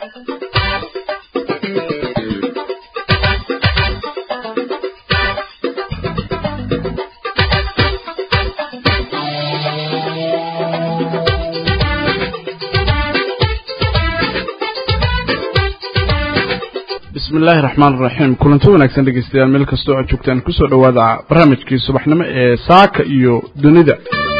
bismi illaahi raxmaan iraxiim kulanti wanaagsan dhegeystayaal meel kastoo aad joogtaan kusoo dhowaada barnaamijkii subaxnimo ee saaka iyo dunida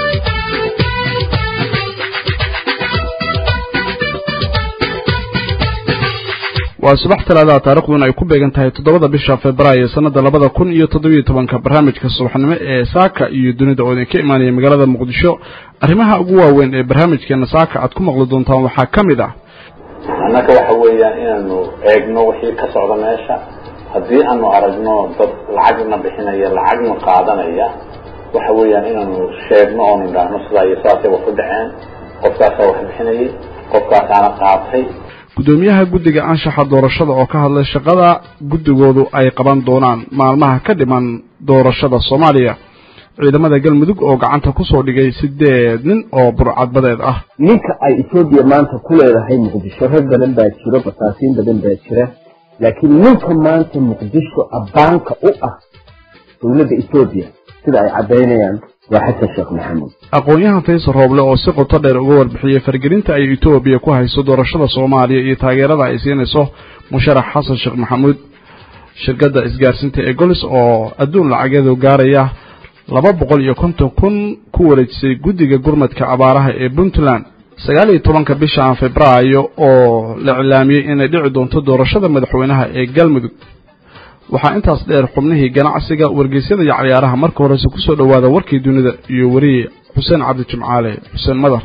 waa subax talaadaha taarikhduna ay ku beegan tahay toddobada bisha februaayo sanada labada kun iyo toddobiyo tobanka barnaamijka subaxnimo ee saaka iyo dunida oo idinka imaanaya magaalada muqdisho arrimaha ugu waaweyn ee barnaamijkeena saaka aad ku maqli doontaan waxaa ka mid ah annaga waxa weeyaan inaanu eegno wixii ka socda meesha haddii aanu aragno dad lacagna bixinaya lacagna qaadanaya waxa weeyaan inaanu sheegno oonu idhaahno sidaa iyo saasay wax u dhaceen qofkaasaa wax bixinayay qofkaasaana qaatay guddoomiyaha guddiga anshaxa doorashada oo ka hadlay shaqada guddigoodu ay qaban doonaan maalmaha ka dhiman doorashada soomaaliya ciidamada galmudug oo gacanta kusoo dhigay sideed nin oo burcadbadeed ah ninka ay etoobiya maanta ku leedahay muqdisho rag badan baa jiro basaasiin badan baa jira laakiin ninka maanta muqdisho abbaanka u ah dowladda etoobiya sida ay caddaynayaan waa xasan sheekh maxamuud aqoon-yahan faysal rooble oo si qoto dheer uga warbixiyey fargelinta ay etoobiya ku hayso doorashada soomaaliya iyo taageerada ay siinayso musharax xasan sheekh maxamuud shirkadda isgaarsiinta ee golis oo adduun lacageedu gaaraya laba boqol iyo konton kun ku wareejisay guddiga gurmadka abaaraha ee puntland sagaal iyo tobanka bishan febraayo oo la iclaamiyey inay dhici doonto doorashada madaxweynaha ee galmudug waxaa intaas dheer xubnihii ganacsiga wargeysyada iyo cayaaraha marka horese kusoo dhowaada warkii dunida iyo weriye xuseen cabdi jimcaale xuseen madar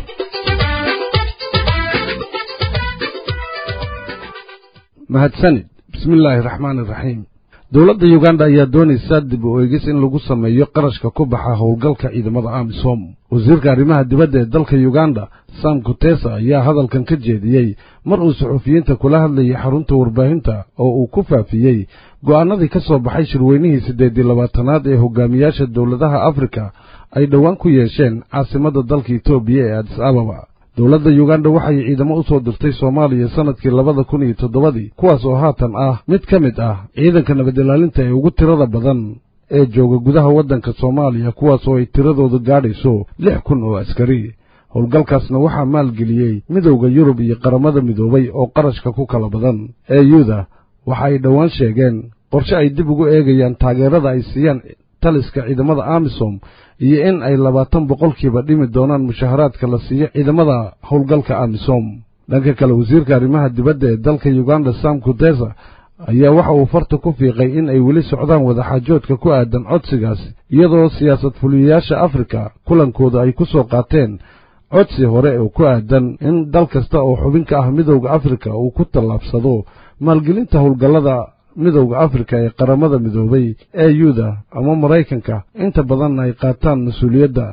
mahadsanid bismi illaahi raxmaan iraxiim dowladda yuganda ayaa doonaysa dib u eegis in lagu sameeyo qarashka ku baxa howlgalka ciidamada amisom wasiirka arrimaha dibadda ee dalka yuganda sam kutesa ayaa hadalkan ka jeediyey mar uu suxufiyiinta kula hadlayay xarunta warbaahinta oo uu ku faafiyey go'aanadii ka soo baxay shirweynihii siddeed iyo labaatanaad ee hogaamiyaasha dowladaha afrika ay dhowaan ku yeesheen caasimadda dalka etoobiya ee adis ababa dowladda yuganda waxay ciidamo u soo dirtay soomaaliya sannadkii labada kun iyo toddobadii kuwaas oo haatan ah mid ka mid ah ciidanka nabadilaalinta ee ugu tirada badan ee jooga gudaha waddanka soomaaliya kuwaas oo ay tiradoodu gaadhayso lix kun oo askari howlgalkaasna waxaa maalgeliyey midowda yurub iyo qaramada midoobay oo qarashka ku kala badan ee yuda waxa ay dhowaan sheegeen qorshe ay dib ugu eegayaan taageerada ay siiyaan taliska ciidamada amisom iyo in ay labaatan boqolkiiba dhimi doonaan mushaharaadka la siiyo ciidamada howlgalka amisom dhanka kale wasiirka arrimaha dibadda ee dalka yuganda sam kutesa ayaa waxa uu farta ku fiiqay in ay weli socdaan wadaxaajoodka ku aadan codsigaas iyadoo siyaasad fuliyayaasha afrika kulankooda ay ku soo qaateen codsi hore oo ku aadan in dal kasta oo xubin ka ah midowda afrika uu ku tallaabsado maalgelinta howlgallada midowda afrika ee qaramada midoobay ee yuda ama maraykanka inta badanna ay qaataan mas-uuliyadda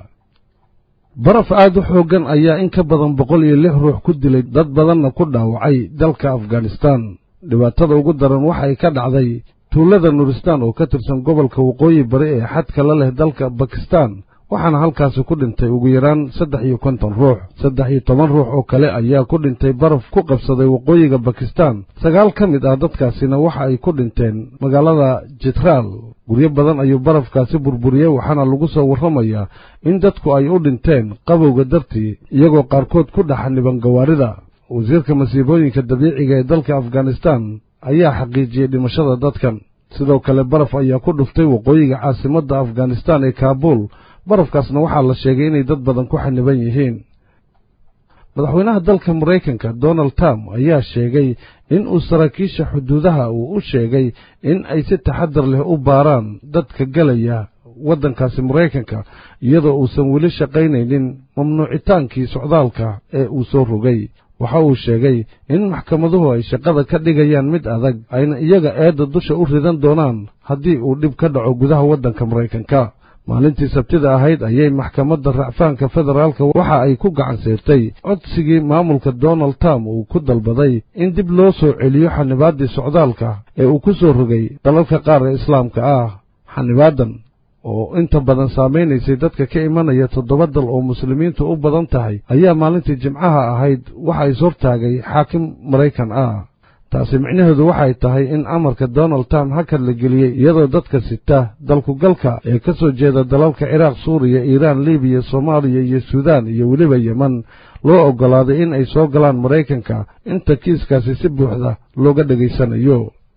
baraf aad u xooggan ayaa in ka badan boqol iyo lix ruux ku dilay dad badanna ku dhaawacay dalka afghanistaan dhibaatada ugu daran waxay ka dhacday tuulada nuuristaan oo ka tirsan gobolka waqooyi bari ee xadka la leh dalka bakistaan waxaana halkaasi ku dhintay ugu yaraan saddex iyo konton ruux saddex iyo toban ruux oo kale ayaa ku dhintay baraf ku qabsaday waqooyiga bakistaan sagaal ka mid ah dadkaasina waxa ay ku dhinteen magaalada jitraal guryo badan ayuu barafkaasi burburiyey waxaana lagu soo warramayaa in dadku ay u dhinteen qabowga dartii iyagoo qaarkood ku dhaxaniban gawaarida wasiirka masiibooyinka dabiiciga ee dalka afghanistaan ayaa xaqiijiyey dhimashada dadkan sidoo kale baraf ayaa ku dhuftay waqooyiga caasimadda afghanistaan ee kaabuul barafkaasna waxaa la sheegay inay dad badan ku xaniban yihiin madaxweynaha dalka maraykanka donald trump ayaa sheegay in uu saraakiisha xuduudaha uu u sheegay in ay si taxadar leh u baaraan dadka gelaya waddankaasi maraykanka iyadoo uusan weli shaqaynaynin mamnuucitaankii socdaalka ee uu soo rogay waxa uu sheegay in maxkamaduhu ay shaqada ka dhigayaan mid adag ayna iyaga eedda dusha u ridan doonaan haddii uu dhib ka dhaco gudaha waddanka maraykanka maalintii sabtida ahayd ayay maxkamadda racfaanka federaalka waxa ay ku gacan siirtay codsigii maamulka donald trump uu ku dalbaday in dib loo soo celiyo xanibaaddii socdaalka ee uu ku soo rogay dalalka qaar ee islaamka ah xanibaadan oo inta badan saamaynaysay dadka ka imanaya toddoba dal oo muslimiintu u badan tahay ayaa maalintii jimcaha ahayd waxa is hortaagay xaakim maraykan ah taasi micnaheedu waxay tahay in amarka donald trump hakad la geliyey iyadoo dadka sita dalkugalka ee ka soo jeeda dalalka ciraaq suuriya iiraan libiya soomaaliya iyo suudaan iyo weliba yeman loo oggolaaday in ay soo galaan maraykanka inta kiiskaasi si buuxda looga dhegaysanayo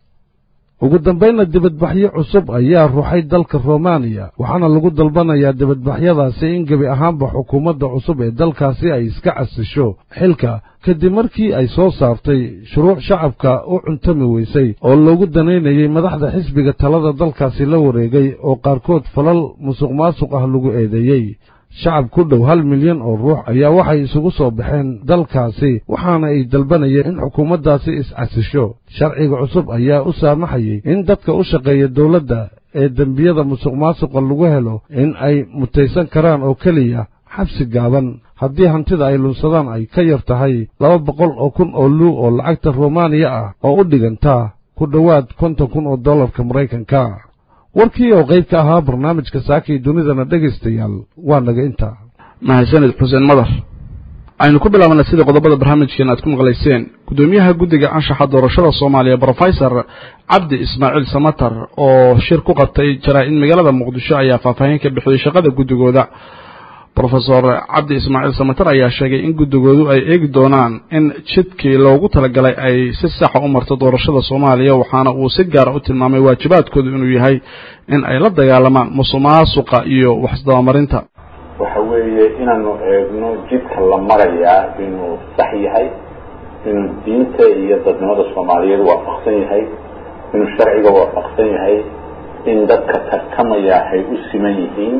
ugu dambaynna dibadbaxyo cusub ayaa ruuxay dalka romaniya waxaana lagu dalbanayaa dibadbaxyadaasi in gebi ahaanba xukuumadda cusub ee dalkaasi ay iska casisho xilka kadib markii ay soo saartay shuruuc shacabka u cuntami weysay oo loogu danaynayay madaxda xisbiga talada dalkaasi la wareegay oo qaarkood falal musuq maasuq ah lagu eedeeyey shacab ku dhow hal milyan oo ruux ayaa waxay isugu soo baxeen dalkaasi waxaana ay dalbanayeen in xukuumaddaasi is-casisho sharciga cusub ayaa u saamaxayay in dadka u shaqeeya dowladda ee dembiyada musuq maasuqa lagu helo in ay mutaysan karaan oo keliya xabsi gaaban haddii hantida ay lunsadaan ay ka yar tahay laba boqol oo kun oo luu oo lacagta romaniya ah oo u dhigantaa ku dhowaad konton kun oo dollarka maraykanka warkii oo qayb ka ahaa barnaamijka saakii dunidana dhegaystayaal waa naga intaa mahadsanid xuseen madar aynu ku bilaabana sida qodobada barnaamijkeena aad ku maqlayseen guddoomiyaha guddiga anshaxa doorashada soomaaliya brofesor cabdi ismaaciil samatar oo shir ku qabtay jaraa-in magaalada muqdisho ayaa faahfaahin ka bixiyey shaqada guddigooda brofesor cabdi ismaaciil samatar ayaa sheegay in guddigoodu ay eegi doonaan in jidkii loogu talagalay ay si saxa u marto doorashada soomaaliya waxaana uu si gaara u tilmaamay waajibaadkoodu inuu yahay in ay la dagaalamaan musuqmaasuqa iyo waxisdabamarinta waxa weeye inaanu eegno jidka la marayaa inuu sax yahay inuu diinta iyo dadnimada soomaaliyeed waafaqsan yahay inuu sharciga waafaqsan yahay in dadka tartamaya ay u siman yihiin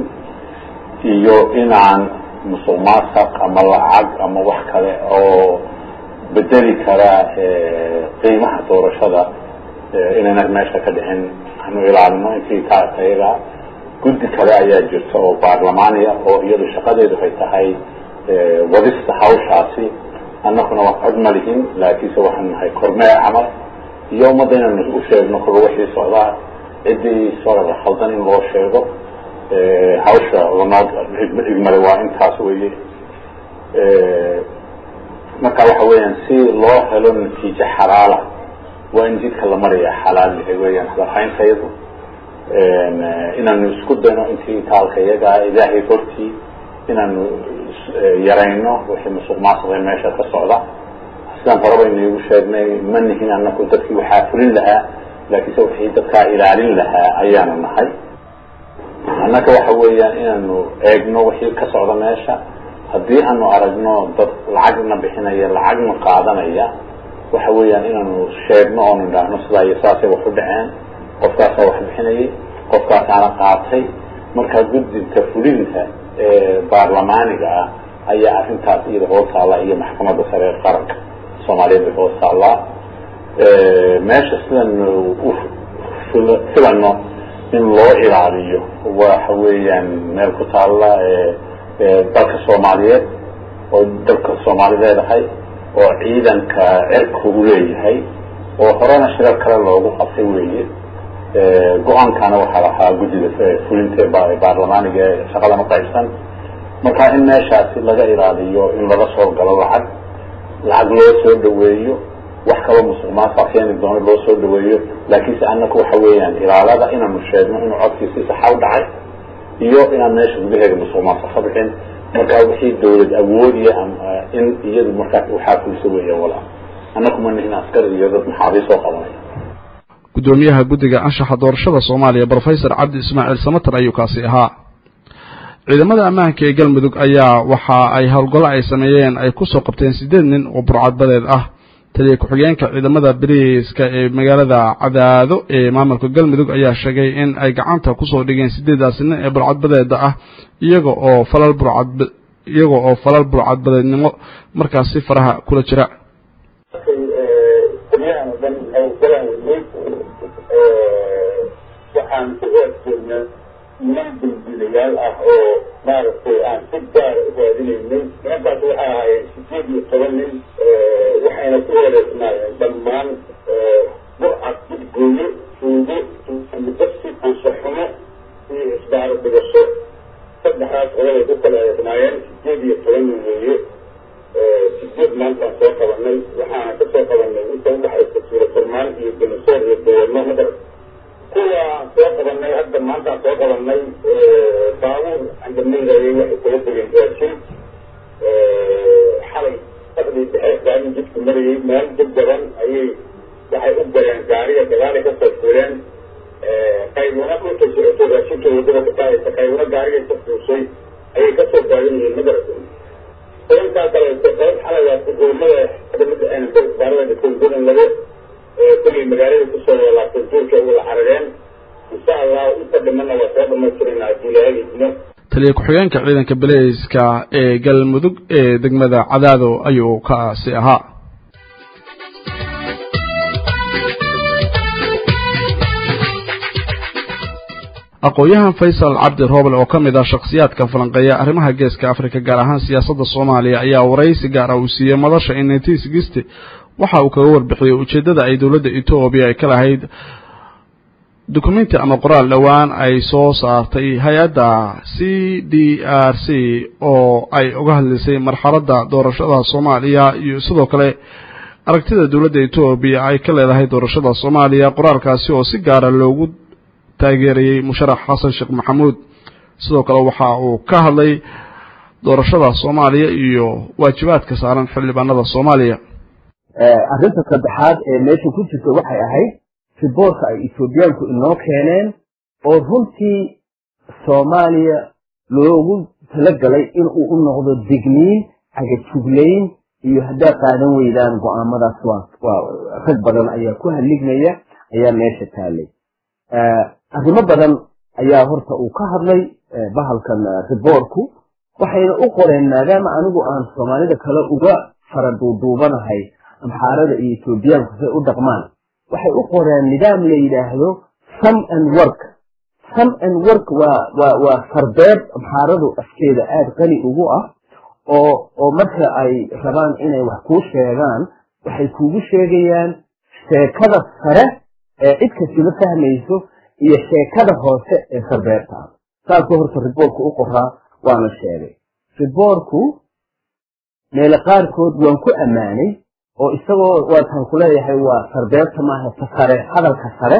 iyo inaan musuq maasaq ama lacag ama wax kale oo bedeli kara qiimaha doorashada inayna meesha ka dhicin aanu ilaalino intii tayaga guddi kale ayaa jirta oo baarlamaaniya oo iyadu shaqadeedu ay tahay wadista hawshaasi annaguna wax cod ma lihin laakiinse waxaan nahay kormeer camal iyo ummadda inaanu u sheegno koba wixii socdaa ciddii soo khaldan in loo sheego hawsha lanoo igmale waa intaas weye marka waxa weeyaan si loo helo natiijo xalaala waa in jidka la maraya xalaal yahay weeyaan hadalhayntayadu inaanu isku dayno intii taalka iyagaa ilaahay hortii inaanu yarayno wixii musuq maasuqee meesha ka socda sidaan horeba inaigu sheegnay ma nihin anaku dadkii waxaa fulin lahaa laakiinse wixii dadkaa ilaalin lahaa ayaanu nahay annaka waxa weeyaan inaanu eegno wixii ka socda meesha haddii aanu aragno dad lacagna bixinaya lacagna qaadanaya waxa weeyaan inaanu sheegno oonu idhaahno sidaa iyo saasay wax u dhaceen qofkaasaa wax bixinayay qofkaasaana qaatay markaa guddiga fulinta ee baarlamaaniga ah ayaa arrintaas iyada hoos taallaa iyo maxkamadda sare ee qaranka soomaaliyeed bay hoos taallaa meesha sidanu u filano in loo ilaaliyo waxa weeyaan meel ku taalla dalka soomaaliyeed oo dalka soomaali leedahay oo ciidanka cirka u leeyahay oo horena shirar kale loogu qabtay weeye go-aankana waxaa lahaa guddida fulinta baarlamaaniga ee shaqadama qaybsan marka in meeshaasi laga ilaaliyo in laga soo galo lacag lacag loo soo dhaweeyo wax kaloo musuq maasa keeni doono loo soo dhaweeyo laakiinse annaku waxa weeyaan ilaalada inaanu sheegno inuu codkii si saxa u dhacay iyo inaan meesha gudaheeda musuq maasa ka bixin markaa wixii dawlad awoodiya in iyadu markaa waxaa fulisa weeyaan walaa annaku ma nihin askar iyo dad maxaabiis oo qabanaya guddoomiyaha guddiga anshaxa doorashada soomaaliya brofesor cabdi ismaaciil samatar ayuu kaasi ahaa ciidamada ammaanka ee galmudug ayaa waxa ay howlgallo ay sameeyeen ay ku soo qabteen siddeed nin oo burcadbadeed ah taliya ku-xigeenka ciidamada bariiska ee magaalada cadaado ee maamulka galmudug ayaa sheegay in ay gacanta kusoo dhigeen sideedaasi nin ee burcadbadeeda ah iyaga oo falal burcad iyaga oo falal burcadbadeednimo markaasi faraha kula jira waxaan ku hoosjeednaa niman dildilayaal ah oo maaragtay aan si gaara u raadinaynay nimankaas waxay ahaayeen sideed iyo toban nin waxayna ku wareegsnaayeen dhammaan burcad gudgooyo suugo mudasi ansaxumo iyo isbaaro gobol ay ku kala eegnaayeen sideed iyo toban nin weeye sideed maantaan soo qabanay waxaana ka soo qabanay inta udhexaysa suura furmaan iyo benesoor iyo dawarno madar kuwa aan soo qabanay hadda maantaan soo qabanay baabuur andameydayay waxay kula degeen raashin xalay fadhii dhexe gaari jidku marayay meel dib badan ayay waxay u galeen gaariga dagaalay kasoo fuuleen qaybuna dhulka socoto raashinka wadada ka qaadaysa qaybuna gaariga ka fuushay ayay kasoo baagan yihiin madarasa tobankaa kaleeto qayb xalayaasi goomada adamada baarada dhikoon badan laga kullay magaalada kusoo walaabtay duurka wada carareen insha allahu inta dhimana waa soo dhamaystirayna haddii ilaahay idmo taliya ku-xigeenka ciidanka baleyska ee galmudug ee degmada cadaado ayuu kaasi ahaa aqoon-yahan faysal cabdi roobel oo ka mid ah shakhsiyaadka falanqeeya arrimaha geeska afrika gaar ahaan siyaasadda soomaaliya ayaa waraysi gaar ah uu siiyey madasha in nineteen sixty waxa uu kaga warbixiyey ujeeddada ay dowladda etoobiya ay ka lahayd dukumenti ama qoraal dhowaan ay soo saartay hay-adda c d r c oo ay uga hadlaysay marxaladda doorashada soomaaliya iyo sidoo kale aragtida dowladda etoobiya ay ka leedahay doorashada soomaaliya qoraalkaasi oo si gaara loogu taageerayey musharax xasan sheekh maxamuud sidoo kale waxa uu ka hadlay doorashada soomaaliya iyo waajibaadka saaran xildhibaanada soomaaliya arrinta saddexaad ee meesha ku jirta waxay ahayd riboorka ay etoobiyaanku inoo keeneen oo runtii soomaaliya loogu talagalay inuu u noqdo digniin cagajuglayn iyo haddaad qaadan weydaan go-aamadaas waa rag badan ayaa ku halligmaya ayaa meesha taalay arrimo badan ayaa horta uu ka hadlay bahalkan riboorku waxayna u qoreen maadaama anigu aan soomaalida kale uga fara duuduubanahay amxaarada iyo etoobiyaanku say u dhaqmaan waxay u qoreen nidaam la yidhaahdo some and work some and work waa waa waa fardeed amxaaradu afkeeda aada qani ugu ah oo oo marka ay rabaan inay wax kuu sheegaan waxay kuugu sheegayaan sheekada sare ee cid kastiba fahmayso iyo sheekada hoose ee sarbeerta ah saasuu horta riboorku u qoraa waana sheegay riboorku meele qaarkood waan ku ammaanay oo isagoo waataan ku leeyahay waa sarbeerta maaha ta sare hadalka sare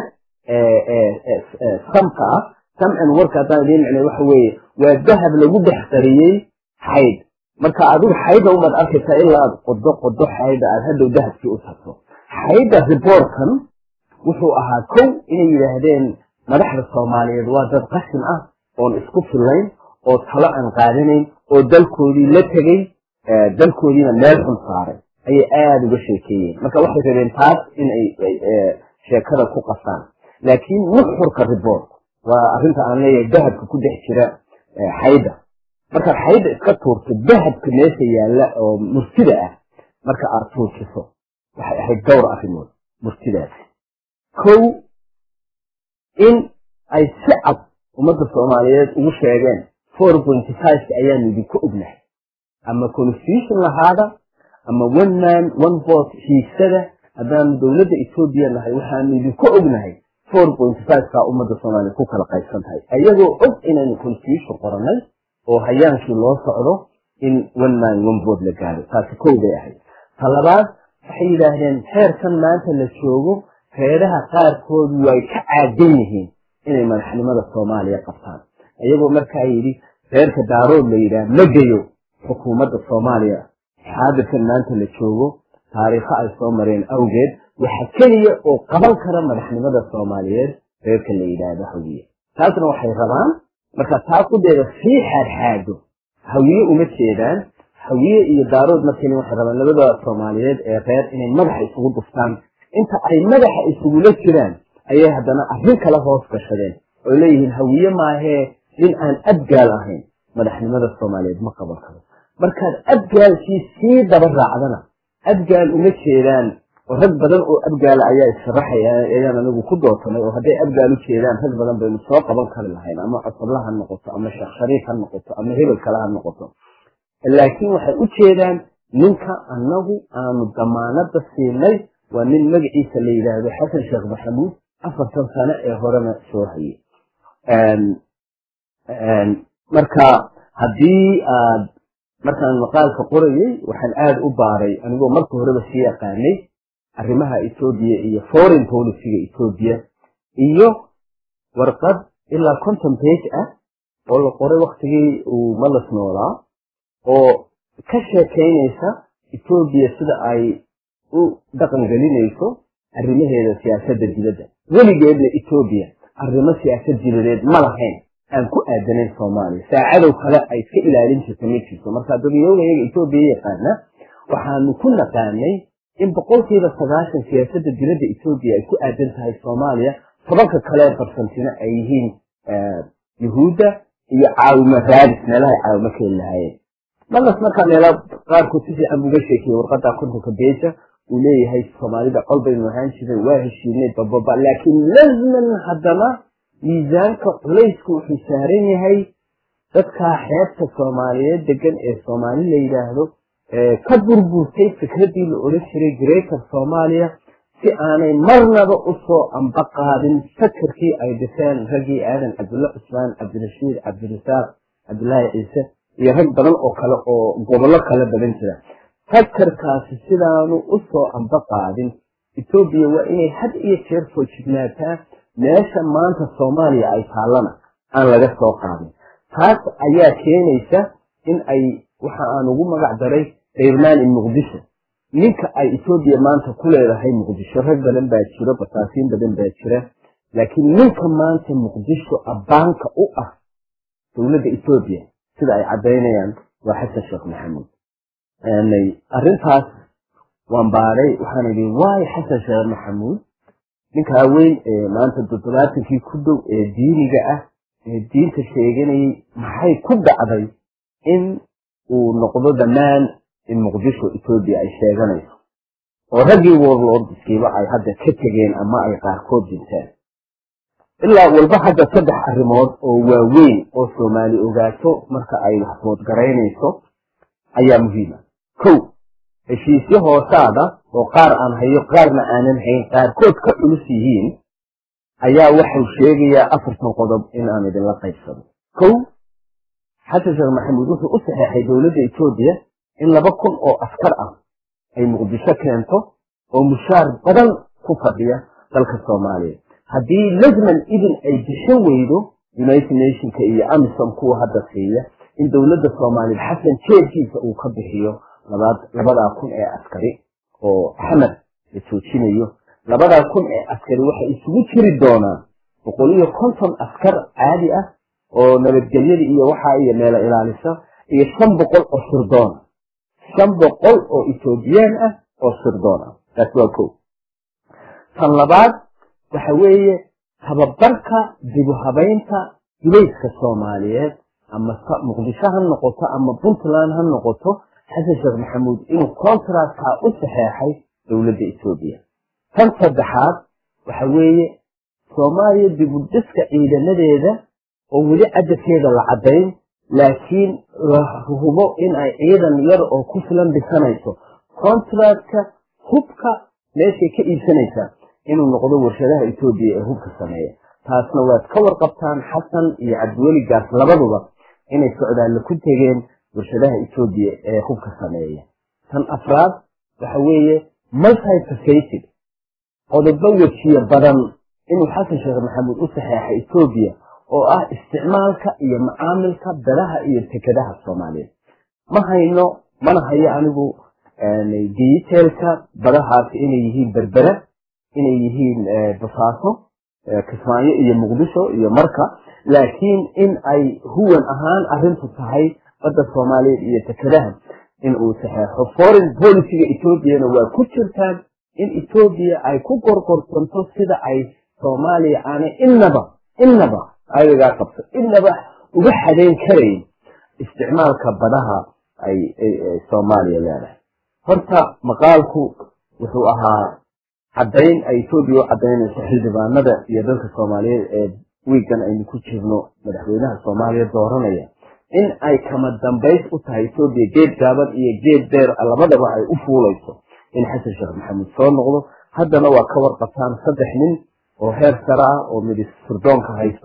ee samka ah samcan warka haddaan idiin micnay waxa weeye waa dahab lagu dhex qariyey xayd marka adigu xayda umaad arkaysaa ilaa aad qodo qodo xayda aad hadhow dahabkii u tagto xayda riboorkan wuxuu ahaa kow inay yidhaahdeen madaxda soomaaliyeed waa dad qashin ah oon isku fillayn oo talo aan qaadanayn oo dalkoodii la tegey dalkoodiina meel xun saaray ayay aada uga sheekeeyeen marka waxay rabeen taas inay sheekada ku qasaan laakiin nuxurka riboorku waa arrinta aan leeyahay dahabka ku dhex jira xayda markaad xayda iska tuurto dahabka meesha yaalla oo murtida ah marka aad tuurkiso waxay ahayd dhowr arrimood murtidaasi kow in ay si cad ummadda soomaaliyeed ugu sheegeen four pointy fiveka ayaanu idinku ognahay ama constitution lahaada ama one man one vote hiigsada haddaanu dowladda etoobiya nahay waxaanu idinku ognahay four pointy fiveka ummadda soomaaliyeed ku kala qaybsan tahay ayagoo og inaynu constitution qoranay oo hayaankii loo socdo in one man one vote la gaado taasi kow bay ahayd ta labaad waxay yidhaahdeen heerkan maanta la joogo reeraha qaarkood way ka caadan yihiin inay madaxnimada soomaaliya qabtaan iyagoo markaa yidhi reerka daarood la yidhaah ma geyo xukuumadda soomaaliya xaadirkan maanta la joogo taariikho ay soo mareen awgeed waxa keliya oo qaban kara madaxnimada soomaaliyeed reerka la yidhaahdo hawiye taasna waxay rabaan marka taa kudeeda sii xaadxaado hawiye uma jeedaan hawiye iyo daarood markani waxay rabaan labada soomaaliyeed ee reer inay madaxa isugu duftaan inta ay madaxa isugula jiraan ayay haddana arrin kala hoos gashadeen oo leeyihiin hawiye maahee nin aan abgaal ahayn madaxnimada soomaaliyeed ma qaban karo markaad abgaalkii sii daba raacdana abgaal uma jeedaan oo rag badan oo abgaala ayaa issharaxaya ayaan anigu ku dootanay oo hadday abgaal u jeedaan rag badan baynu soo qaban kari lahayn ama cosabla ha noqoto ama sheekh shariif ha noqoto ama hebel kale ha noqoto laakiin waxay u jeedaan ninka annagu aanu damaanada siinay waa nin magaciisa la yidhaahdo xasan sheekh maxamuud afartan sano ee horena soo hayay marka haddii aad markaan maqaalka qorayay waxaan aada u baaray anigoo marka horeba sii yaqaanay arrimaha etoobiya iyo foreign policyga etoobiya iyo warqad ilaa conton page ah oo la qoray waktigii uu malas noolaa oo ka sheekaynaysa etoobiya sida ay u dhaqan gelinayso arrimaheeda siyaasadda dibadda weligeedna etoobiya arrimo siyaasad dibadeed ma lahayn aan ku aadanayn soomaaliya saacadow kale ay iska ilaalin jirta ma jirto marka dadweynayaga etoobiya yaqaana waxaanu ku naqaanay in boqolkiiba sagaashan siyaasadda dibadda etoobiya ay ku aadan tahay soomaaliya tobanka kale barsantina ay yihiin yuhuudda iyo caawimo raadis meelahay caawimo keeni lahaayeen malas markaa meela qaarkood si fiican buuga sheekiyey warqadda kontonka beja uu leeyahay soomaalida col baynu ahaan jiray waa heshiinay bababa laakiin lazman haddana miisaanka culaysku wuxuu saaran yahay dadkaa xeebta soomaaliyeed degan ee soomaali la yidhaahdo ka burburtay fikraddii la odhan jiray greater soomaaliya si aanay marnaba usoo amba qaadin fakarkii ay dhiseen raggii aadan cabdulla cusmaan cabdirashiid cabdirasaaq cabdulaahi ciise iyo rag badan oo kale oo gobollo kale badan jira fakarkaasi sidaanu usoo amba qaadin etoobiya waa inay had iyo jeer foojignaataa meesha maanta soomaaliya ay taallana aan laga soo qaadin taas ayaa keenaysa in ay waxa aan ugu magac daray reermaan in muqdisho ninka ay etoobiya maanta ku leedahay muqdisho rag badan baa jiro basaasiin badan baa jira laakiin ninka maanta muqdisho abbaanka u ah dowladda etoobiya sida ay caddaynayaan waa xasan sheekh maxamuud arrintaas waan baaray waxaan idhi waayo xasan sheekh maxamuud ninkaa weyn ee maanta toddobaatankii ku dhow ee diiniga ah ee diinta sheeganayay maxay ku dhacday in uu noqdo dhammaan in muqdisho etoobiya ay sheeganayso oo raggii warlordskiiba ay hadda ka tegeen ama ay qaarkood dinteen ilaa walba hadda saddex arrimood oo waaweyn oo soomaali ogaato marka ay waxbood garaynayso ayaa muhiima kow heshiisyo hoosaada oo qaar aan hayo qaarna aanan hayn qaarkood ka culus yihiin ayaa waxau sheegayaa afartan qodob in aan idinla qaybsado kow xasan sheekh maxamuud wuxuu u saxeexay dowladda etoobiya in laba kun oo askar ah ay muqdisho keento oo mushaar badan ku fadhiya dalka soomaaliya haddii lazman idin ay bixin weydo united nationka iyo amisom kuwa hadda siiya in dowladda soomaaliya xasan jeedkiisa uu ka bixiyo labadaa kun ee askari oo axmed la joojinayo labadaa kun ee askari waxay isugu jiri doonaan boqol iyo konton askar caadi ah oo nabadgelyada iyo waxaa iyo meelo ilaalisa iyo shan boqol oo sirdoona shan boqol oo etoobiyaan ah oo sirdoon ah taas waa ko tan labaad waxa weeye tababarka dibu habaynta dulayska soomaaliyeed ama muqdisho ha noqoto ama puntland ha noqoto xasan sheekh maxamuud inuu contractka u saxeexay dowladda etoobiya tan saddexaad waxa weeye soomaaliya dibudhiska ciidamadeeda oo weli cadadkeeda la caddayn laakiin la hubo in ay ciidan yar oo ku filan dhisanayso contractka hubka meeshay ka iibsanaysaa inuu noqdo warshadaha etoobiya ee hubka sameeya taasna waad ka warqabtaan xasan iyo cabdiweli gaas labaduba inay socdaalle ku tegeen warshadaha etoobiya ee hubka sameeya tan afraad waxa weeye multifacated qodobo wejiye badan inuu xasan sheekh maxamuud u saxeexay etoobiya oo ah isticmaalka iyo macaamilka dalaha iyo tekadaha soomaaliyeed ma hayno mana hayo anigu detailka badahaasi inay yihiin berbera inay yihiin basaaso kismaayo iyo muqdisho iyo marka laakiin in ay huwan ahaan arintu tahay badda soomaaliyeed iyo tekadaha in uu saxeexo foreign policyga etoobiyana waa ku jirtaan in etoobiya ay ku gorgorsanto sida ay soomaaliya aanay inaba inaba ayagaa qabto inaba uga xadayn karayn isticmaalka badaha ay soomaaliya leedahay horta maqaalku wuxuu ahaa caddayn ay etoobiya u caddaynayso xildhibaanada iyo dalka soomaaliyeed ee wiigan aynu ku jirno madaxweynaha soomaaliya dooranaya in ay kama dambays u tahay etoobiya geed gaaban iyo geed deer labadaba ay u fuulayso in xasan sheekh maxamuud soo noqdo haddana waa ka warqabtaan saddex nin oo heer sare ah oo midis sirdoonka haysto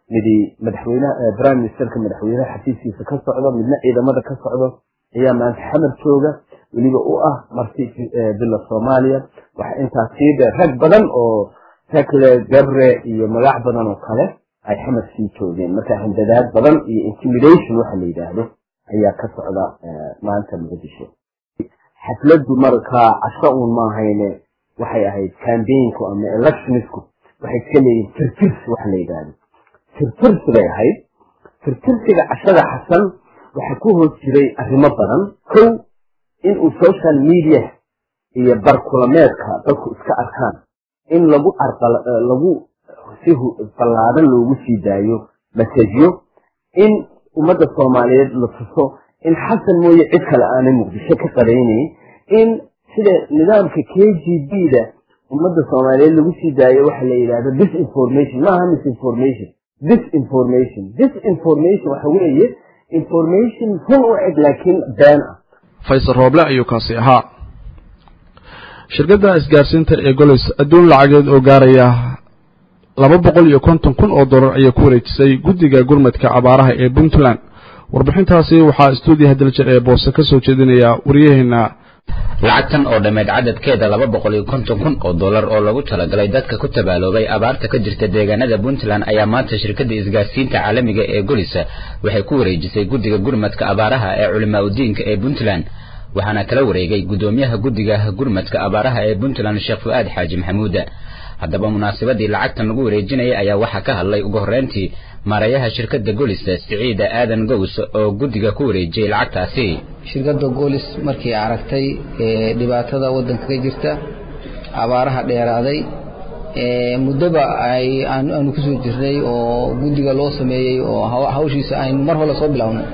midi madaxweynaha prime ministerka madaxweynaha xafiiskiisa ka socdo midna ciidamada ka socdo ayaa maanta xamar jooga weliba u ah marti bila soomaaliya waxa intaas sii dheer rag badan oo tekle gabre iyo magac badan oo kale ay xamar sii joogeen marka handadaad badan iyo intimidation waxa la yidhaahdo ayaa ka socda maanta muqdisho xafladdu markaa casho uun maahayne waxay ahayd cambaiginku ama electionisku waxay iska leeyihin tirtirsi waxa la yidhaahdo tirtirsi bay ahayd tirtirsiga cashada xasan waxaa ku hoos jiray arrimo badan kow inuu social media iyo barkulameedka dadku iska arkaan in lagu lagu si ballaadan loogu sii daayo masajyo in ummadda soomaaliyeed la tuso in xasan mooye cid kale aanay muqdisho ka qaraynayn in sida nidaamka k g b da ummadda soomaaliyeed lagu sii daayo waxa la yidhahdo disinformation maaha misinformation disinformation disinformation waxa weeye information run u eg laakiin been ah faysal rooble ayuu kaasi ahaa shirkadda isgaarsiinta ee golis adduun lacageed oo gaaraya laba boqol iyo konton kun oo dollar ayay ku wareejisay guddiga gurmadka abaaraha ee puntland warbixintaasi waxaa stuudiyaha daljir ee boose ka soo jeedinaya waryaheena lacagtan oo dhammeyd cadadkeeda laba boqol iyo konton kun oo dollar oo lagu talagalay dadka ku tabaaloobay abaarta ka jirta deegaanada puntland ayaa maanta shirkadda isgaarsiinta caalamiga ee golisa waxay ku wareejisay guddiga gurmadka abaaraha ee culimaa udiinka ee puntland waxaana kala wareegay guddoomiyaha guddiga gurmadka abaaraha ee puntland sheekh fu-aad xaaji maxamuuda haddaba munaasabadii lacagtan lagu wareejinayay ayaa waxaa ka hadlay ugu horreyntii maarayaha shirkadda golisa siciida aadan gows oo guddiga ku wareejiyey lacagtaasi shirkadda goolis markii aragtay dhibaatada waddanka ka jirta abaaraha dheeraaday muddoba ay aanu ku soo jirnay oo guddiga loo sameeyey oo hawshiisa aynu mar hore soo bilownay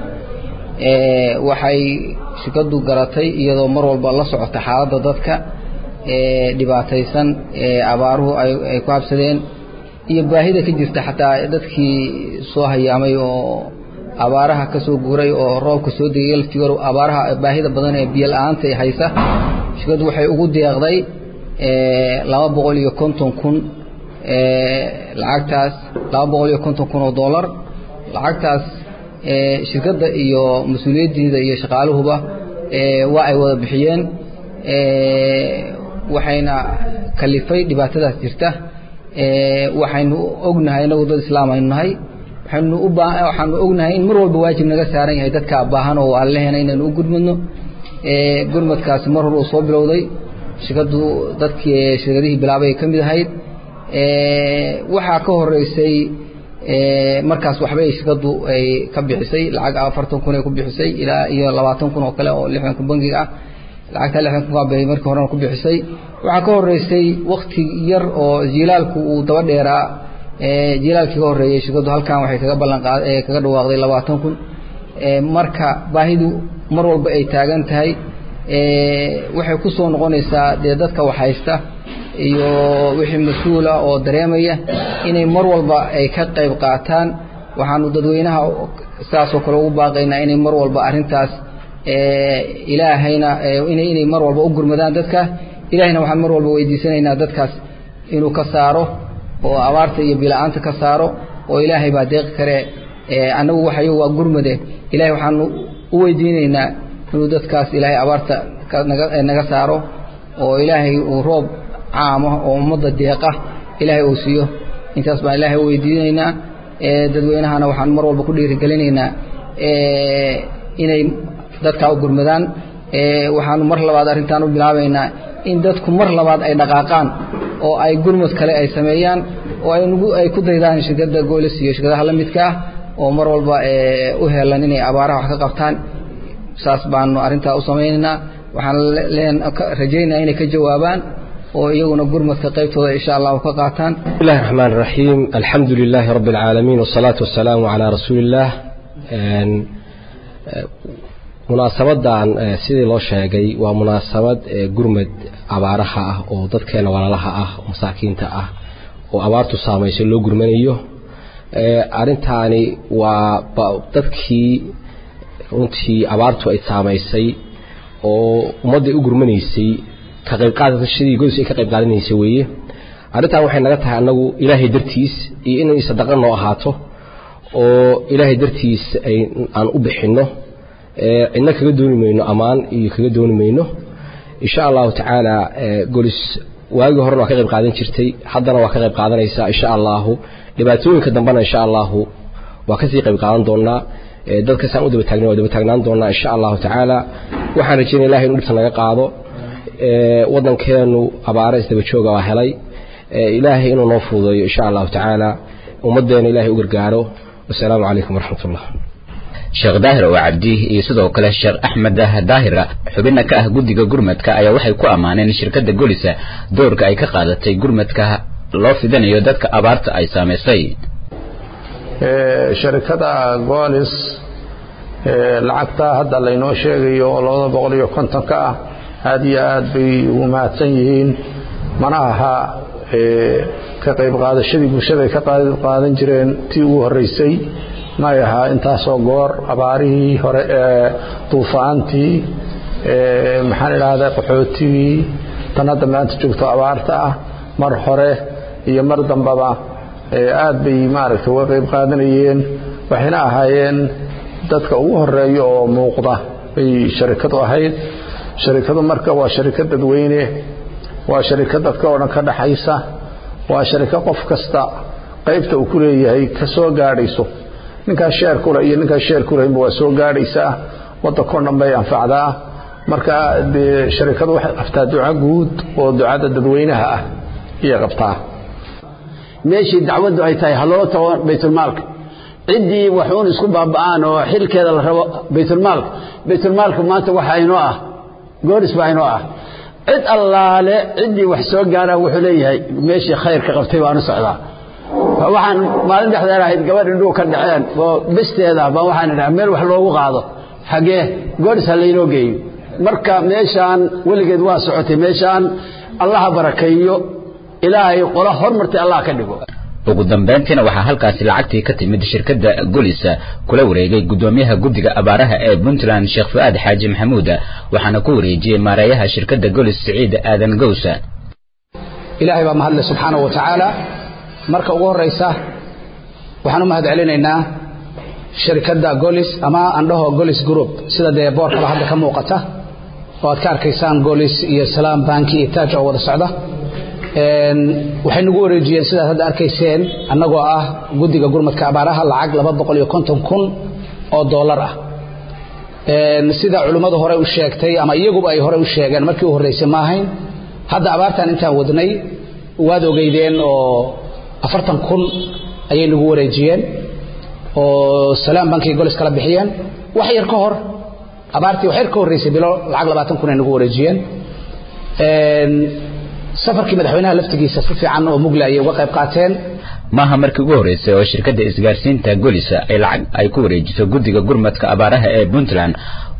waxay shirkaddu garatay iyadoo mar walba la socota xaaladda dadka dhibaataysan abaaruhu ay ku habsadeen iyo baahida ka jirta xataa dadkii soo hayaamay oo abaaraha ka soo guuray oo roobka soo degay laftigoor abaaraha baahida badan ee biyo la-aanta ay haysa shirkaddu waxay ugu deeqday laba boqol iyo konton kun lacagtaas laba boqol iyo konton kun oo dollar lacagtaas shirkadda iyo mas-uuliyaddeeda iyo shaqaaluhuba waa ay wada bixiyeen waxayna kalifay dhibaatadaas jirta waxaynu ognahay inagu dad islaam aynu nahay waxaynu u baa waxaanu ognahay in mar walba waajib naga saaran yahay dadka baahan oo alleheena inaynu u gurmadno gurmadkaasi mar hore uu soo bilowday shirkaddu dadkii shirkadihii bilaabay ka mid ahayd waxaa ka horeysay markaas waxbay shirkaddu ay ka bixisay lacag afartan kun ay ku bixisay ilaa iyo labaatan kun oo kale oo lixdanka bangiga ah lacagta lixdan kun bay markii horena ku bixisay waxaa ka horeysay wakti yar oo jilaalku uu daba dheeraa jilaalkii ka horeeyey shirkaddu halkan waxay kaga ballan qaad kaga dhawaaqday labaatan kun marka baahidu mar walba ay taagan tahay waxay ku soo noqonaysaa dee dadka wax haysta iyo wixii mas-uula oo dareemaya inay mar walba ay ka qayb qaataan waxaanu dadweynaha sidaasoo kale ugu baaqaynaa inay mar walba arrintaas ilaahayna inay inay mar walba u gurmadaan dadka ilaahayna waxaan mar walba weydiisanaynaa dadkaas inuu ka saaro oo abaarta iyo bila-aanta ka saaro oo ilaahay baa deeqi kare annagu waxayo waa gurmade ilahay waxaanu u weydiinaynaa inuu dadkaas ilaahay abaarta naga naga saaro oo ilaahay uu roob caamo oo ummadda deeqa ilaahay uu siiyo intaas baan ilaahay u weydiinaynaa dadweynahana waxaan mar walba ku dhiirigelinaynaa inay dadkaa u gurmadaan waxaanu mar labaad arrintaan u bilaabaynaa in dadku mar labaad ay dhaqaaqaan oo ay gurmad kale ay sameeyaan oo ay ku daydaan shirkadda goolis iyo shirkadaha la midka ah oo mar walba u helan inay abaaraha wax ka qabtaan saas baanu arrintaa u samaynaynaa waxaan leen rajaynayaa inay ka jawaabaan oo iyaguna gurmadka qaybtooda insha allahu ka qaataan بسم الله الرحمن الرحيم الحمد لله رب العالمين والصلاة والسلام على رسول الله munaasabadan sidii loo sheegay waa munaasabad gurmad abaaraha ah oo dadkeena walaalaha ah oo masaakiinta ah oo abaartu saamayso loo gurmanayo arintaani waa dadkii runtii abaartu ay saamaysay oo ummadday u gurmanaysay ka qaybqaadashadii godis ay ka qayb qaadanaysay weeye arrintan waxay naga tahay annagu ilaahay dartiis iyo inay sadaqa noo ahaato oo ilaahay dartiis ay aan u bixinno cidna kaga dooni mayno ammaan iyo kaga dooni mayno insha allahu tacaala golis waagii horena waa ka qayb qaadan jirtay haddana waa ka qayb qaadanaysaa insha allahu dhibaatooyinka dambena insha allahu waa kasii qayb qaadan doonaa dadkasaan u daba taagna waa daba taagnaan doonaa insha allahu tacaala waxaan rajeynaya ilahay inu dhibta naga qaado waddankeenu abaare isdaba jooga waa helay ilaahay inuu noo fududeeyo insha allahu tacaala ummaddeena ilahay u gargaaro wasalaamu calaykum waraxmat ullah sheekh daahir oo cabdi iyo sidoo kale sheekh axmed daahira xubinna ka ah guddiga gurmadka ayaa waxay ku ammaaneen shirkadda golisa doorka ay ka qaadatay gurmadka loo fidinayo dadka abaarta ay saamaysay sharikada golis lacagta hadda laynoo sheegayo oo labada boqol iyo kontonka ah aada iyo aad bay ugu mahadsan yihiin mana aha ka qayb qaadashadii bulshada ay ka qayb qaadan jireen tii ugu horreysay may ahaa intaasoo goor abaarihii hore ee duufaantii maxaan idhaahdaa qaxootigii tan hadda maanta joogto abaarta ah mar hore iyo mar dambaba aad bay maaragtay uga qayb qaadanayeen waxayna ahaayeen dadka ugu horeeya oo muuqda bay sharikadu ahayd sharikadu marka waa sharikad dadweyne waa sharikad dadka oo dhan ka dhaxaysa waa sharika qof kasta qaybta uu ku leeyahay ka soo gaadhayso ninkaas sheer kule iyo ninkaas sheer kulehba waa soo gaadhaysaa waddankao dhan bay anfacdaa marka dee sharikadu waxay qabtaa duco guud oo ducada dadweynaha ah ayay qabtaa meeshii dacwaddu ay tahay haloo tago baytulmaalka ciddii waxuun isku baaba'aan oo xilkeeda la rabo baytulmaalka baytulmaalka maanta waxa inoo ah gooris baa inoo ah cid allaale ciddii wax soo gaaraan wuxuu leeyahay meeshii khayrka qabtay baanu socdaa waxaan maalin dhexdeed ahayd gabadh indhuhu ka dhaceen oo besteeda baan waxaan idhaha meel wax loogu qaado xagee gooris ha laynoo geeyo marka meeshaan weligeed waa socotay meeshaan allaha barakeeyo ilaahay qola hormartay allah ka dhigo ugu dambayntiina waxaa halkaasi lacagtii ka timid shirkadda golisa kula wareegay guddoomiyaha guddiga abaaraha ee puntland sheekh fu-aad xaaji maxamuud waxaana ku wareejiyey maareeyaha shirkadda golis siciid aadan gowsa ilaahay baa mahadle subxaanahu wa tacaala marka ugu horraysa waxaan u mahad celinaynaa shirkadda golis ama andhaho golis group sida dee boorkaba hadda ka muuqata oo aad ka arkaysaan golis iyo salaam banki iyo taaj oo wada socda waxay nagu wareejiyeen sidaad hadda arkayseen annagoo ah guddiga gurmadka abaaraha lacag laba boqol iyo konton kun oo dollar ah sida culimmadu hore u sheegtay ama iyaguba ay hore u sheegeen markii u horreysay ma ahayn hadda abaartan intaan wadnay waad ogeydeen oo afartan kun ayay nagu wareejiyeen oo salaam bankii golis kala bixiyeen wax yar ka hor abaartii wax yar ka horreysay bilo lacag labaatan kun ay nagu wareejiyeen safarkii madaxweynaha laftigiisa si fiican oo mugle ayay uga qayb qaateen maaha markii ugu horreysay oo shirkadda isgaarsiinta golisa ay lacag ay ku wareejiso guddiga gurmadka abaaraha ee puntland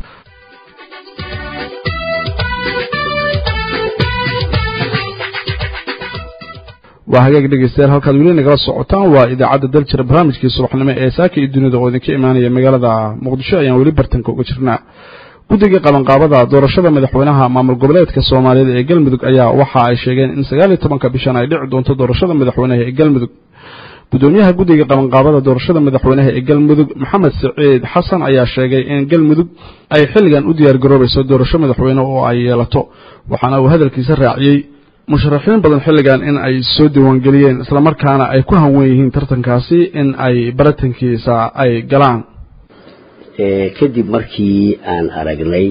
waa hagaag dhegeystayaal halkaad weli nagala socotaan waa idaacadda daljira barnaamijkii subaxnimo ee saaka iyo dunida oo idinka imaanaya magaalada muqdisho ayaan weli bartanka uga jirnaa guddiga qabanqaabada doorashada madaxweynaha maamul goboleedka soomaaliyeed ee galmudug ayaa waxa ay sheegeen in sagaal iyo tobanka bishan ay dhici doonto doorashada madaxweynaha ee galmudug gudoomiyaha guddiga qabanqaabada doorashada madaxweynaha ee galmudug maxamed siciid xasan ayaa sheegay in galmudug ay xilligan u diyaar garoobayso doorasho madaxweyne oo ay yeelato waxaana uu hadalkiisa raaciyey musharaxiin badan xilligan in ay soo diiwaangeliyeen islamarkaana ay ku hanwen yihiin tartankaasi in ay baratankiisa ay galaan kadib markii aan aragnay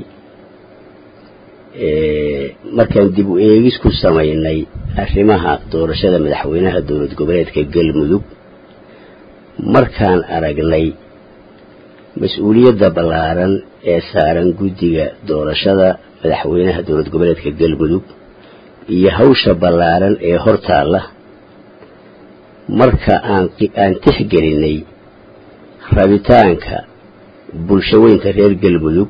markaan dib u eegis ku samaynay arrimaha doorashada madaxweynaha dowlad goboleedka galmudug markaan aragnay mas-uuliyadda ballaaran ee saaran guddiga doorashada madaxweynaha dowlad goboleedka galmudug iyo hawsha ballaaran ee hortaalla marka aan aan tixgelinay rabitaanka bulshaweynta reer galmudug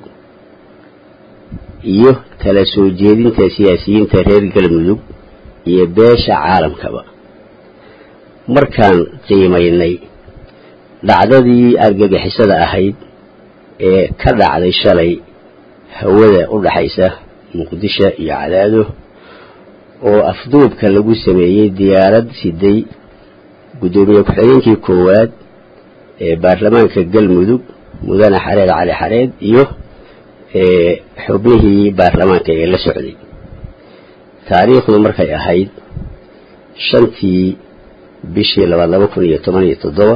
iyo tala soo jeedinta siyaasiyiinta reer galmudug iyo beesha caalamkaba markaan qiimaynay dhacdadii argagixisada ahayd ee ka dhacday shalay hawada u dhaxaysa muqdisho iyo cadaado oo afduubka lagu sameeyey diyaarad siday guddoomiye ku-xigeenkii koowaad baarlamaanka galmudug mudane xareed cali xareed iyo xubnihii baarlamaanka ee la socday taariikhdu markay ahayd shantii bishii labaad laba kun iyo toban iyo toddoba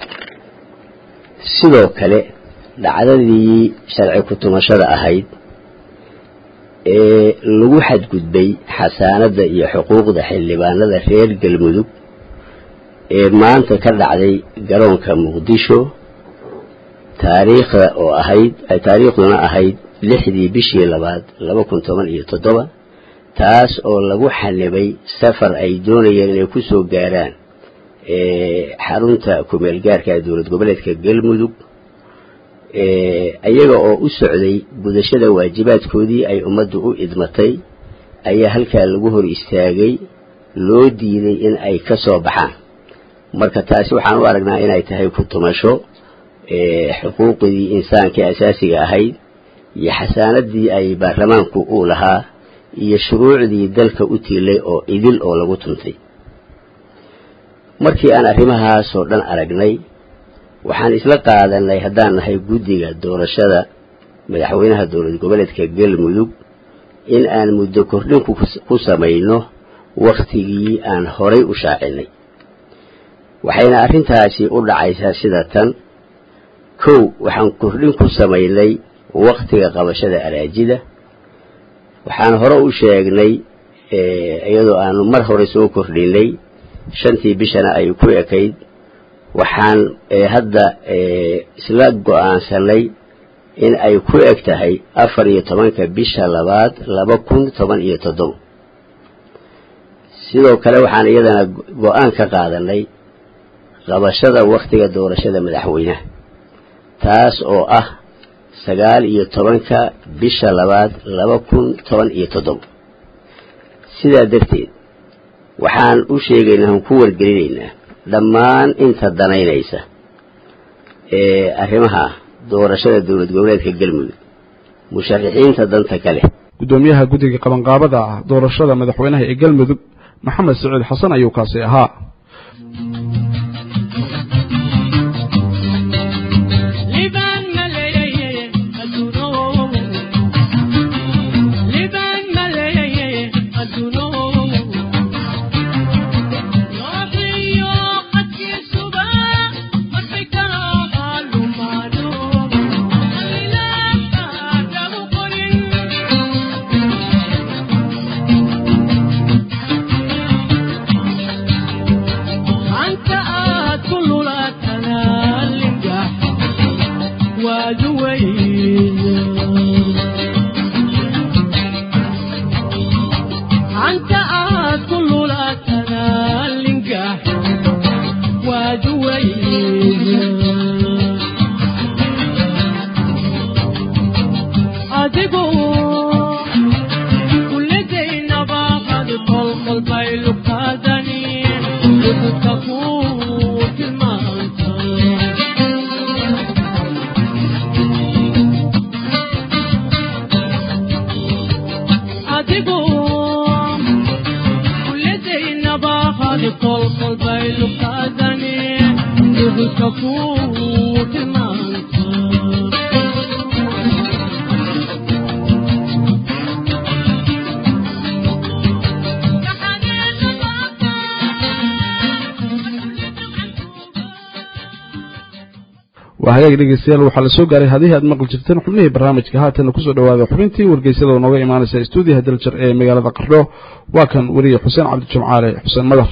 sidoo kale dhacdadii sharci ku-tumashada ahayd ee lagu xadgudbay xasaanadda iyo xuquuqda xildhibaanada reer galmudug ee maanta ka dhacday garoonka muqdisho taariikhda oo ahayd taariikhduna ahayd lixdii bishii labaad laba kun toban iyo toddoba taas oo lagu xanibay safar ay doonayeen inay ku soo gaaraan xarunta kumeel gaarka dowlad goboleedka galmudug iyaga oo u socday gudashada waajibaadkoodii ay ummaddu u idmatay ayaa halkaa lagu hor istaagay loo diiday in ay ka soo baxaan marka taasi waxaan u aragnaa inay tahay ku tumasho xuquuqdii insaankii asaasiga ahayd iyo xasaanadii ay baarlamaanku uu lahaa iyo shuruucdii dalka u tiilay oo idil oo lagu tuntay markii aan arrimahaasoo dhan aragnay waxaan isla qaadanay haddaan nahay guddiga doorashada madaxweynaha dowlad goboleedka galmudug in aan muddo kordhin ku samayno wakhtigii aan horay u shaacinay waxayna arrintaasi u dhacaysaa sida tan kow waxaan kordhin ku samaynay wakhtiga qabashada araajida waxaan hore u sheegnay iyadoo aanu mar hore soo kordhinay shantii bishana ay ku ekayd waxaan hadda isla go-aansanay in ay ku eg tahay afar iyo tobanka bisha labaad laba kun toban iyo toddoba sidoo kale waxaan iyadana go-aan ka qaadanay qabashada wakhtiga doorashada madaxweynaha taas oo ah sagaal iyo tobanka bisha labaad laba kun toban iyo toddoba sidaa darteed waxaan u sheegaynaa aan ku wargelinaynaa dhammaan inta danaynaysa ee arrimaha doorashada dowlad goboleedka galmudug musharaxiinta danta kale guddoomiyaha guddiga qabanqaabada ah doorashada madaxweynaha ee galmudug maxamed siciid xasan ayuu kaasi ahaa waa hagaag dhegeystayaal waxaa la soo gaaray hadihii aad maqli jirteen xubnihii barnaamijka haatana kusoo dhawaada xubintii wargeysyada oo nooga imaanaysa stuudiyaha daljar ee magaalada qardho waa kan weriye xuseen cabdijimcaale xuseen madar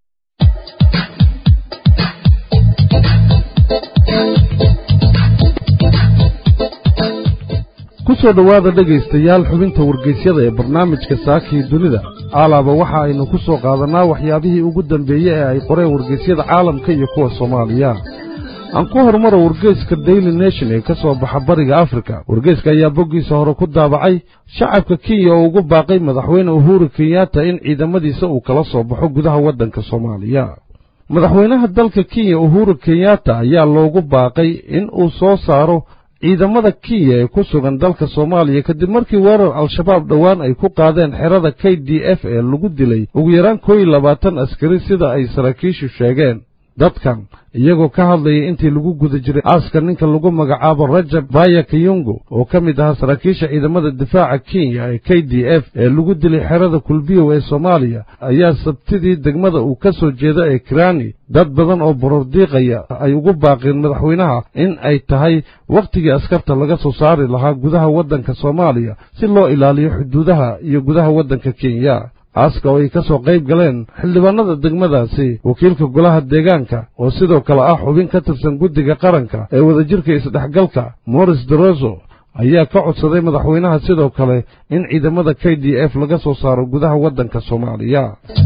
kusoo dhowaada dhegaystayaal xubinta wargeysyada ee barnaamijka saakii dunida aalaaba waxa aynu ku soo qaadannaa waxyaabihii ugu dambeeyey ee ay qoreen wargeysyada caalamka iyo kuwa soomaaliya aan ku horumaro wargeyska daily nation ee ka soo baxa bariga afrika wargeyska ayaa boggiisa hore ku daabacay shacabka kenya oo ugu baaqay madaxweyne uhuru kenyatta in ciidamadiisa uu kala soo baxo gudaha waddanka soomaaliya madaxweynaha dalka kenya uhuru kenyatta ayaa loogu baaqay in uu soo saaro ciidamada kenya ee ku sugan dalka soomaaliya kadib markii weerar al-shabaab dhowaan ay ku qaadeen xerada k d f ee lagu dilay ugu yaraan koo iyo labaatan askari sida ay saraakiishu sheegeen dadkan iyagoo ka hadlayay intii lagu guda jiray aaska ninka lagu magacaabo rajab baya kayungo oo ka mid ahaa saraakiisha ciidamada difaaca kenya ee k d f ee lagu dilay xerada kulbiyow ee soomaaliya ayaa sabtidii degmada uu ka soo jeeda ee kirani dad badan oo borordiiqaya ay ugu baaqeen madaxweynaha in ay tahay wakhtigii askarta laga soo saari lahaa gudaha waddanka soomaaliya si loo ilaaliyo xuduudaha iyo gudaha waddanka kenya aaska oo ay ka soo qayb galeen xildhibaanada degmadaasi wakiilka golaha deegaanka oo sidoo kale ah xubin ka tirsan guddiga qaranka ee wadajirka isdhexgalka moris deroso ayaa ka codsaday madaxweynaha sidoo kale in ciidamada k d f laga soo saaro gudaha waddanka soomaaliya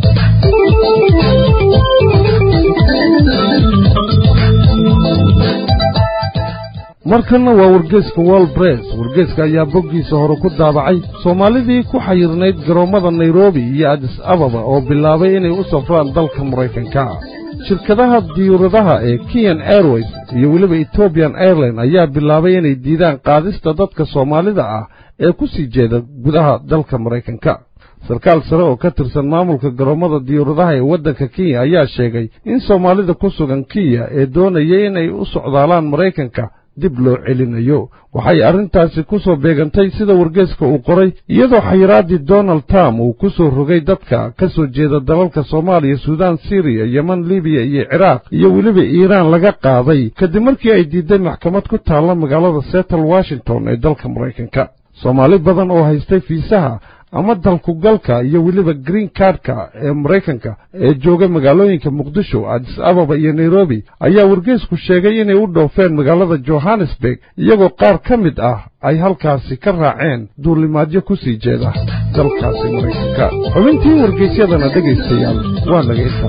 markanna waa wargeeska wol bress wargeeska ayaa boggiisa hore ku daabacay soomaalidii ku xayirnayd garoommada nairobi iyo adis ababa oo bilaabay inay u safraan dalka maraykanka shirkadaha diyuuradaha ee kenyan airways iyo weliba ethoobiyan airline ayaa bilaabay inay diidaan qaadista dadka soomaalida ah ee ku sii jeeda gudaha dalka maraykanka sarkaal sare oo ka tirsan maamulka garoommada diyuuradaha ee waddanka kenya ayaa sheegay in soomaalida ku sugan kenya ee doonaya inay u socdaalaan maraykanka dib loo celinayo waxay arrintaasi ku soo beegantay sida wargeeska uu qoray iyadoo xayiraaddii donald trump uu ku soo rogay dadka ka soo jeeda dalalka soomaaliya suudaan siriya yeman libiya iyo ciraaq iyo weliba iiraan laga qaaday kadib markii ay diiday maxkamad ku taalla magaalada seattle washington ee dalka maraykanka soomaali badan oo haystay fiisaha ama dalkugalka iyo weliba green cardka ee maraykanka ee jooga magaalooyinka muqdisho adis ababa iyo nairobi ayaa wargeesku sheegay inay u dhoofeen magaalada johannesburg iyagoo qaar ka mid ah ay halkaasi ka raaceen duulimaadyo ku sii jeeda dalkaasi maraykanka xubintii wargeysyadana dhegaystayaal waa naga intaa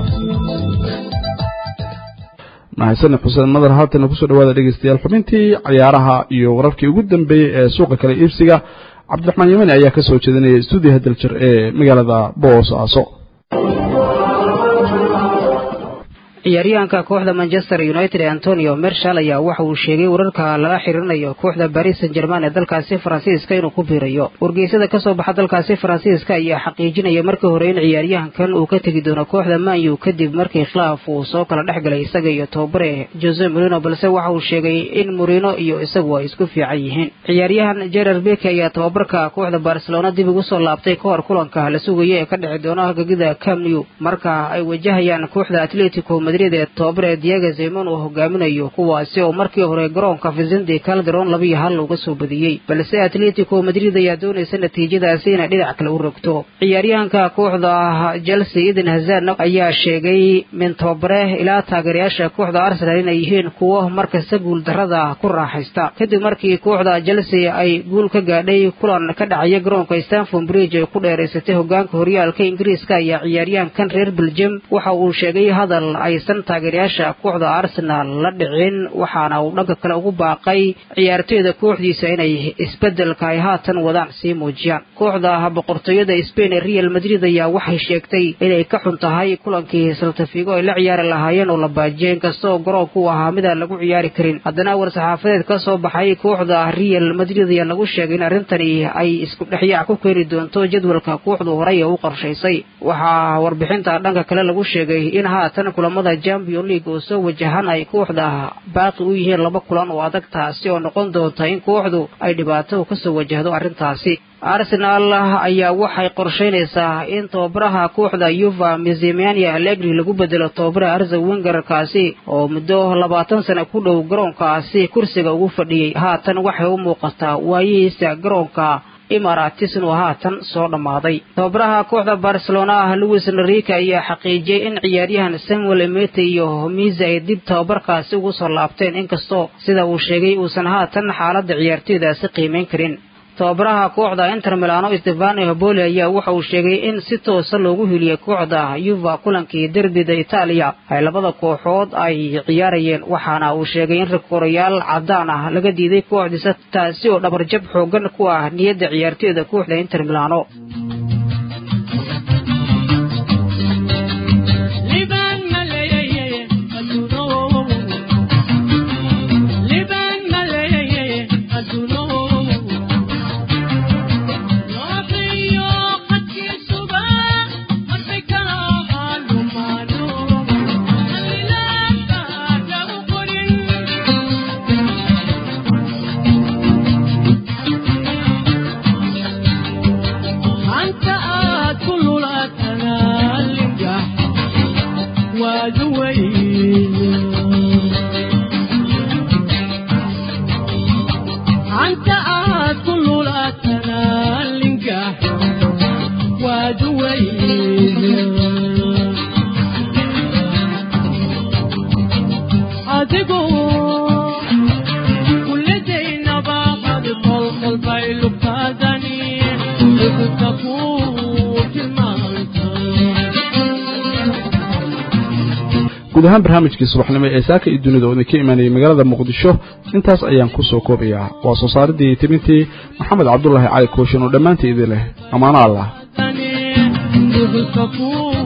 mahadsaned xuseen madar haatana kusoo dhawaada dhegeystayaal xubintii cayaaraha iyo wararkii ugu dambeeyey ee suuqa kale iibsiga cabdiraxmaan yamani ayaa ka soo jeedinaya stuudiyaha daljir ee magaalada boosaaso ciyaaryahanka kooxda manchester united ee antonio mershal ayaa waxa uu sheegay wararka lala xiriirinayo kooxda baris san german ee dalkaasi faransiiska inuu ku biirayo wargeysada kasoo baxa dalkaasi faransiiska ayaa xaqiijinaya markii hore in ciyaaryahankan uu ka tegi doono kooxda manyu kadib markii khilaaf uu soo kala dhex galay isaga iyo tobabare jose morino balse waxa uu sheegay in morino iyo isagu ay isku fiican yihiin ciyaaryahan jerar beke ayaa tababarka kooxda barcelona dib ugu soo laabtay ka hor kulanka la sugaya ee ka dhici doona hagagida camnew marka ay wajahayaan kooxda atletico madrid ee tobabare diego zemon uu hogaaminayo kuwaasi oo markii hore garoonka vicente calderon labiyo hal uga soo badiyey balse atletico madrid ayaa doonaysa natiijadaasi inay dhinac kale u rogto ciyaaryahanka kooxda chelsea eden hazard ayaa sheegay min tababare ilaa taageerayaasha kooxda arsenal inay yihiin kuwo markasta guul darada ku raaxaysta kadib markii kooxda chelsea ay guul ka gaadhay kulan ka dhacaya garoonka stanford bridge ay ku dheeraysatay hogaanka horyaalka ingiriiska ayaa ciyaaryahankan reer belgium waxa uu sheegay hadal aysan taageerayaasha kooxda arsenal la dhicin waxaana uu dhanka kale ugu baaqay ciyaartoyda kooxdiisa inay isbedelka ay haatan wadaan sii muujiyaan kooxda boqortooyada spain ee real madrid ayaa waxay sheegtay inay ka xun tahay kulankii saltafigo ay la ciyaari lahaayeen oo la baajiyay inkastoo garoonku uu ahaa midaan lagu ciyaari karin haddana war-saxaafadeed ka soo baxay kooxda real madrid ayaa lagu sheegay in arrintani ay isku dhexyaac ku keeni doonto jadwalka kooxdu horey ee u qorshaysay waxaa warbixinta dhanka kale lagu sheegay in haatan kulamada champion league oo soo wajahan ay kooxda baaqi u yihiin laba kulan oo adag taasi oo noqon doonta in kooxdu ay dhibaato kasoo wajahdo arrintaasi arsenal ayaa waxay qorshaynaysaa in tababaraha kooxda yuva mizimania allegri lagu bedelo tababaraha arza wenger kaasi oo muddo labaatan sano ku dhow garoonkaasi kursiga ugu fadhiyey haatan waxay u muuqataa waayihiisa garoonka imaratisn oo haatan soo dhammaaday tababaraha kooxda barcelona louis enrique ayaa xaqiijiyey in ciyaaryahan samuel emete iyo misa ay dib tababarkaasi ugu soo laabteen inkastoo sida uu sheegay uusan haatan xaaladda ciyaartoydaasi qiimayn karin tababaraha kooxda inter milano stefano hoboli ayaa waxa uu sheegay in si toosa loogu heliyey kooxda yuva kulankii derbida itaaliya ay labada kooxood ay ciyaarayeen waxaana uu sheegay in rikorayaal cadaan ah laga diiday kooxdiisa taasi oo dhabarjab xoogan ku ah niyadda ciyaartoyda kooxda inter milano guud ahaan barnaamijkii subaxnimo ee saaka iyo dunida oo idinka imaanayay magaalada muqdisho intaas ayaan ku soo koobayaa waa soo saaridii timintii maxamed cabdulaahi cali kooshin oo dhammaantii idin leh ammaano allah